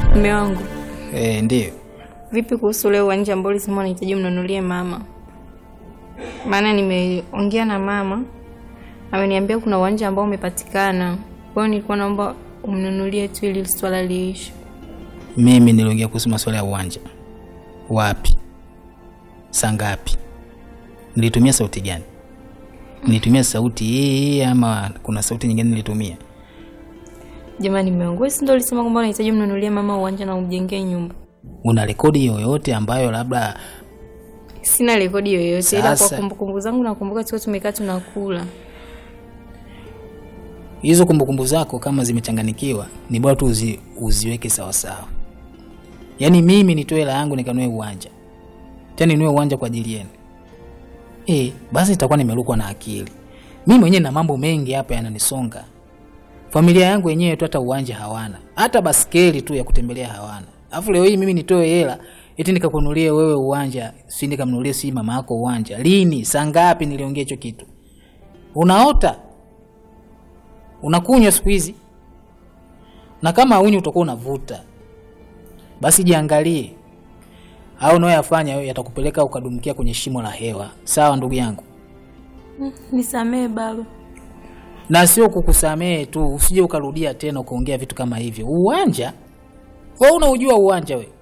Mume wangu, E, ndiyo. vipi kuhusu ule uwanja ambao ulisema unahitaji mnunulie mama? Maana nimeongea na mama, ameniambia kuna uwanja ambao umepatikana. Kwa hiyo nilikuwa naomba umnunulie tu ili swala liishe. Mimi niliongea kuhusu masuala ya uwanja. Wapi? Saa ngapi? Nilitumia sauti gani? Nilitumia sauti hii ama kuna sauti nyingine nilitumia? Jamani, mume wangu, wewe si ndio ulisema kwamba unahitaji mnunulie mama uwanja na umjengee nyumba? Una rekodi yoyote ambayo labda Sina rekodi yoyote, ila kwa Sasa- kumbukumbu zangu nakumbuka tukiwa tumekaa tunakula. hizo kumbukumbu zako kama zimechanganikiwa, ni bora tu uzi, uziweke sawa sawa. Yaani mimi nitoe hela yangu nikanue uwanja, tena ninue uwanja kwa ajili yenu eh, basi nitakuwa nimerukwa na akili. Mimi mwenyewe na mambo mengi hapa yananisonga. Familia yangu yenyewe tu hata uwanja hawana, hata baskeli tu ya kutembelea hawana. Alafu leo hii mimi nitoe hela eti nikakununulie wewe uwanja, si nikamnunulie si mama yako uwanja? Lini? Saa ngapi niliongea hicho kitu? Unaota? unakunywa siku hizi, na kama haunywi utakuwa unavuta. Basi jiangalie, au unayoyafanya wewe yatakupeleka ukadumkia kwenye shimo la hewa. Sawa ndugu yangu, Nisamee baba. na sio kukusamehe tu, usije ukarudia tena ukaongea vitu kama hivyo. Uwanja wewe unaujua uwanja we,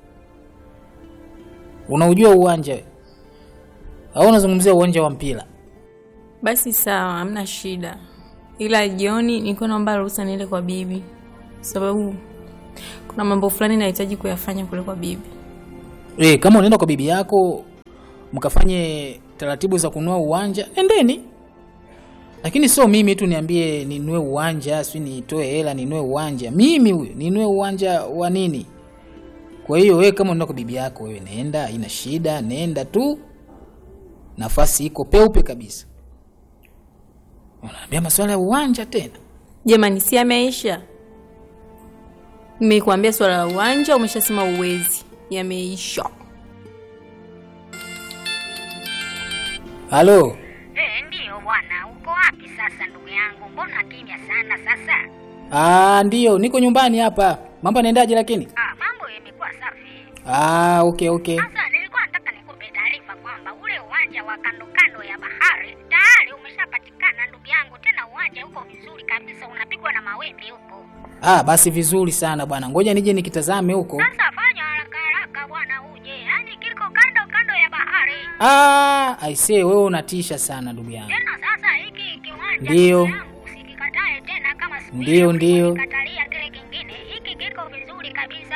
unaujua uwanja we, au unazungumzia uwanja wa mpira? Basi sawa, hamna shida, ila jioni nilikuwa naomba ruhusa niende kwa bibi, sababu kuna mambo fulani nahitaji kuyafanya kule kwa bibi. E, kama unaenda kwa bibi yako mkafanye taratibu za kununua uwanja, endeni, lakini sio mimi tu niambie ninunue uwanja, si nitoe hela ninunue uwanja. Mimi huyo ninunue uwanja wa nini? Kwa hiyo wewe kama unaenda kwa bibi yako, wewe nenda, ina shida, nenda tu, nafasi iko peupe kabisa. Unaambia masuala ya uwanja tena? Jamani, si yameisha? Nimekuambia swala la uwanja, umeshasema uwezi, yameisha. Halo, Eh, ndiyo bwana, uko wapi sasa ndugu yangu? Mbona kimya sana sasa? ah, ndio niko nyumbani hapa. Mambo yanaendaje lakini? Ah, mambo yamekuwa safi. Ah, okay okay. Sasa nilikuwa nataka nikupe taarifa kwamba ule uwanja wa kando kando ya bahari tayari umeshapatikana ndugu yangu, tena uwanja uko vizuri kabisa, unapigwa na mawimbi huko. Ah, basi vizuri sana bwana, ngoja nije nikitazame huko. Sasa fanya haraka haraka bwana, uje, yaani kiko kando kando ya bahari. Ah, aisee, wewe unatisha sana ndugu yangu. Tena sasa hiki kiwanja Ndiyo. ndugu yangu, usikikatae tena kama siku Ndiyo, ile ndiyo. ulikatalia kile kingine. Hiki kiko vizuri kabisa,